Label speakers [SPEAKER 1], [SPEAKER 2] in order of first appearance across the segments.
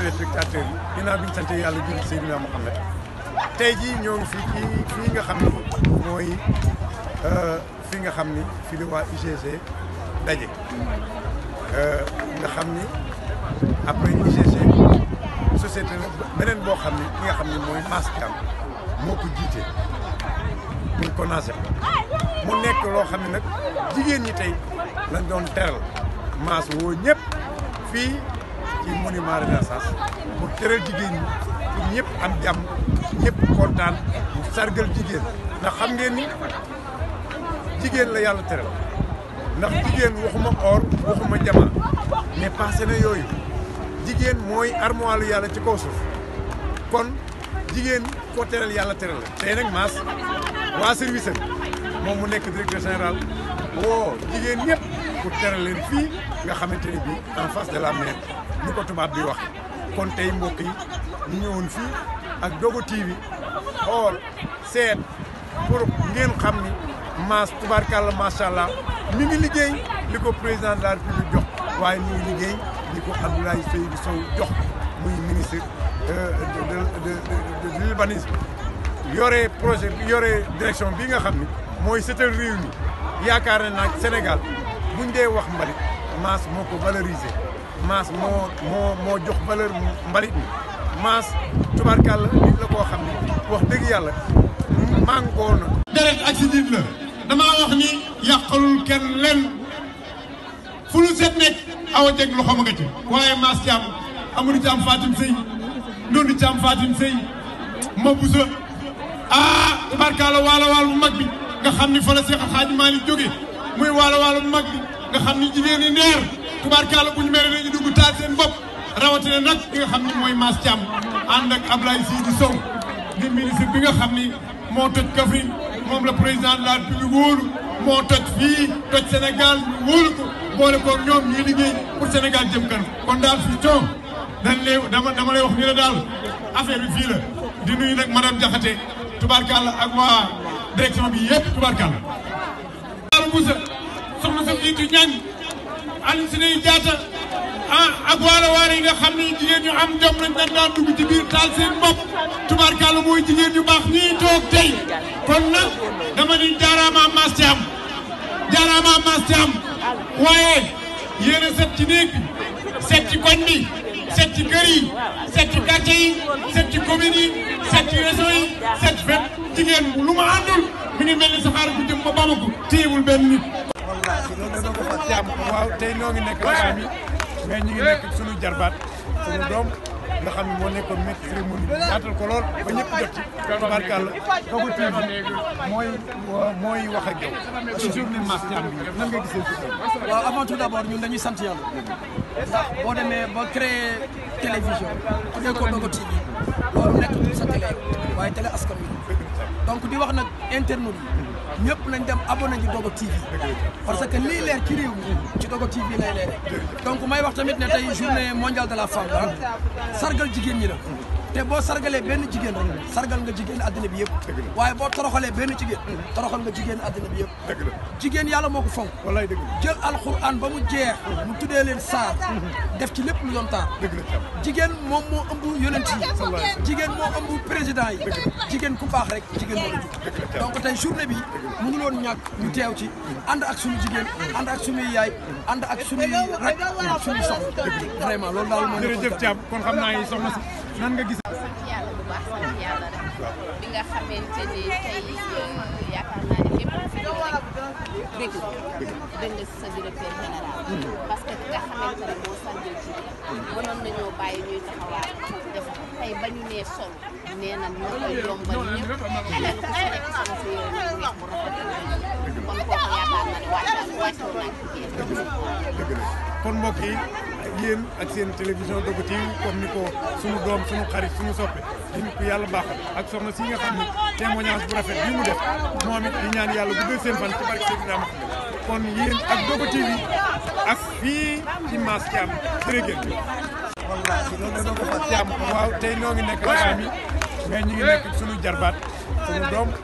[SPEAKER 1] téléspectateurs yi ginnaaw bi ñu sant yàlla jur Seydina Mohamed tey jii ñoo ngi fii ci fii nga xam ni mooy fi nga xam ni fi la waa UGC daje nga xam ni après UGC société la beneen boo xam ni ki nga xam ni mooy Mass Thiam moo ko jiite ñu ko naase mu nekk loo xam ne nag jigéen ñi tey lañ doon teral Mass woo ñëpp fii ci monument Renaissance pour teral jigéen ñi pour ñëpp am jàmm ñëpp kontaan mu sargal jigéen ndax xam ngeen ni jigéen la yàlla teral ndax jigéen waxuma or waxuma jama mais passé na yooyu jigéen mooy armoire lu yàlla ci kaw suuf kon jigéen ko teral yàlla teral la tey nag Mass waa service am moom mu nekk directeur général woo jigéen ñëpp pour teral leen fii nga xamante ne bii en face de la mer ni ko tubaab bi wax kon tey mbokk yi ñu ñëwoon fii ak Dogo TV xool seet pour ngeen xam ni Mass tubaarkàlla macha allah mi ngi liggéey li ko président de la république jox waaye mi ngi liggéey li ko Abdoulaye Seydou Sow jox muy ministre de de de l'urbanisme yore projet yore direction bi nga xam ni mooy setal réew mi yaakaar na nag Sénégal buñ dee wax mbalit Mass moo ko valoriser Mass moo moo moo jox valeur mbalit mi Mass tubaarkàlla nit la koo xam ne wax dëgg yàlla màngoo na.
[SPEAKER 2] deret ak si nit la damaa wax ni yàqalul kenn len fu lu set nekk awa jeg loxo ma nga ci waaye Mass Thiam Amadou Thiam Fatim Sey Ndondi Thiam Fatim Sey ma busa ah tubaarkàlla waalo waalo bu mag bi nga xam ni fa la Seex Xaaji Maalik jóge muy waalo waalo bu mag bi nga xam ni jigéen ñi neer tubaarkàlla bu ñu mere dañu dugg taal seen bopp rawatina nag ki nga xam ni mooy Mass Thiam ànd ak Ablaye Sidi Sow di ministre bi nga xam ni moo toj Kaffrine moom la président de la République wóolu moo toj fii toj Sénégal ñu wóolu ko boole ko ñoom ñuy liggéey pour Sénégal jëm kan kon daal fii toog dañ lay dama dama lay wax ni la daal affaire bi fii la di nuyu nag madame Diakhaté tubaarkàlla ak waa direction bi yëpp tubaarkàlla. Daaru Moussa soxna sa jiitu ñaŋ Alioune Sine Diatta ah ak waalo waalo yi nga xam ne jigéen ñu am jom lañ dañ daan dugg ci biir taal seen bopp tubaarkàlla mooy jigéen ñu baax ñii toog tey kon nag dama ni jaaraama Mass Thiam jaaraama Mass Thiam waaye yéen a set ci néeg bi set ci koñ bi set ci kër yi set ci quartier yi set ci commune yi set ci région yi set fépp jigéen lu ma àndul mi ngi mel ni saxaar bu jëm ba Bamako téyewul benn nit.
[SPEAKER 1] wallaahi loolu da doon ko jàmm waaw tey noo ngi nekk ak mi mais ñu ngi nekk suñu jarbaat suñu doom nga xam ne moo nekkoon nekk cérémonie bi yaatal ko lool ba ñëpp jot ci tubaarkàlla Dogo TV mooy mooy wax ak yow ci journée Mass Thiam bi nan nga gisee ci
[SPEAKER 3] waaw avant tout d'abord ñun dañuy sant yàlla ndax boo demee ba créer télévision tuddee ko Dogo TV loolu nekk sa télé waaye télé askan wi donc di wax nag internautes yi ñëpp nañ dem abonné ji Dogo TV parce que lii leer ci réew mi ci Dogo TV lay leere donc may wax tamit ne tey journée mondiale de la femme la sargal jigéen ñi la te boo sargalee benn jigéen rek sargal nga jigéen àddina bi yëpp waaye boo toroxalee benn jigéen toroxal nga jigéen àddina bi yëpp jigéen yàlla moo ko fonk
[SPEAKER 1] wallaay dëgg
[SPEAKER 3] jël alxuraan ba mu jeex mu tuddee leen saar def ci lépp lu doon taar jigéen moom moo ëmb yonent yi jigéen moo ëmb président yi jigéen ku baax rek jigéen moo la jug donc tey journée bi mënul woon ñàkk ñu teew ci ànd ak suñu jigéen ànd ak suñuy yaay ànd ak suñuy rek suñu soxna vraiment loolu daal moo
[SPEAKER 1] jërëjëf Thiam kon xam naa yi soxna si nan nga gis
[SPEAKER 4] sant yàlla bu baax sant yàlla rek bi nga xamante ni tey yaakaar naa ne képp ku fi ñëw rek dégg dégg nga si sa directeur général parce que ki nga xamante ne moo sànjal ci mënoon nañoo bàyyi ñuy taxawaat def tey ba ñu nee sol nee na ñoo koy yombal ñëpp keneen ku si nekk sama sa yére ñu weex bu rafet kon kooku yaakaar naa ne wàccal wàccal naa ci biir
[SPEAKER 1] dëgg la kon mbokk yi yéen ak seen télévision Dogo TV comme ni ko sunu doom sunu xarit sunu soppe di ko yàlla baaxal ak soxna si nga xam ne témoignage bu rafet bi mu def moom it di ñaan yàlla guddal seen fan ci barke Seydina Muhammad kon yéen ak Dogo TV ak fii ci Mass Thiam jërëjëf. wallaahi loolu da doon ko Thiam waaw tey noo ngi nekk ak mi mais ñu ngi nekk sunu jarbaat sunu doom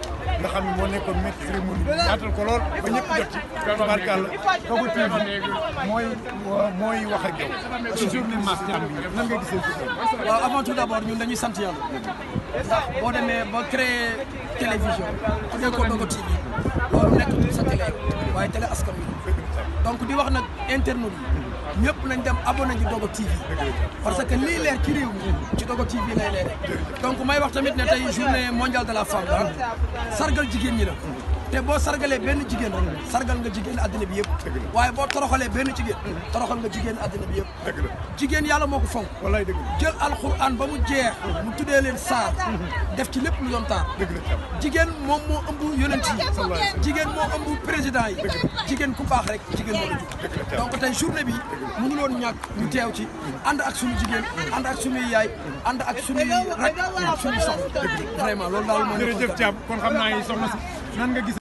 [SPEAKER 1] nga xam ne moo nekkoon maître cérémonie bi yaatal ko lool ba ñëpp jot ci tubaarkàlla Dogo TV mooy mooy wax ak yow ci journée Mass Thiam bi nan nga gisee ci
[SPEAKER 3] waaw avant tout d'abord ñun dañuy sant yàlla ndax boo demee ba créer télévision tuddee ko Dogo TV loolu nekk sa télé waaye télé askan wi donc di wax nag internautes yi ñëpp nañ dem abonné ji Dogo TV parce que lii leer ci réew mi ci Dogo TV lay leere donc may wax tamit ne tey journée mondiale de la femme la sargal jigéen ñi la te boo sargalee benn jigéen rek sargal nga jigéen àddina bi yëpp waaye boo toroxalee benn jigéen toroxal nga jigéen àddina bi yëpp jigéen yàlla moo ko fonk
[SPEAKER 1] wallaay dëgg
[SPEAKER 3] jël alxuraan ba mu jeex mu tuddee leen saar def ci lépp lu doon taar jigéen moom moo ëmb yonent yi jigéen moo ëmb président yi jigéen ku baax rek jigéen moo la jug donc tey journée bi mënu loon ñàkk ñu teew ci ànd ak suñu jigéen ànd ak suñuy yaay ànd ak suñuy rak ak suñuy soxna vraiment loolu daal moo
[SPEAKER 1] jërëjëf Thiam kon xam naa yi soxna si nan nga gis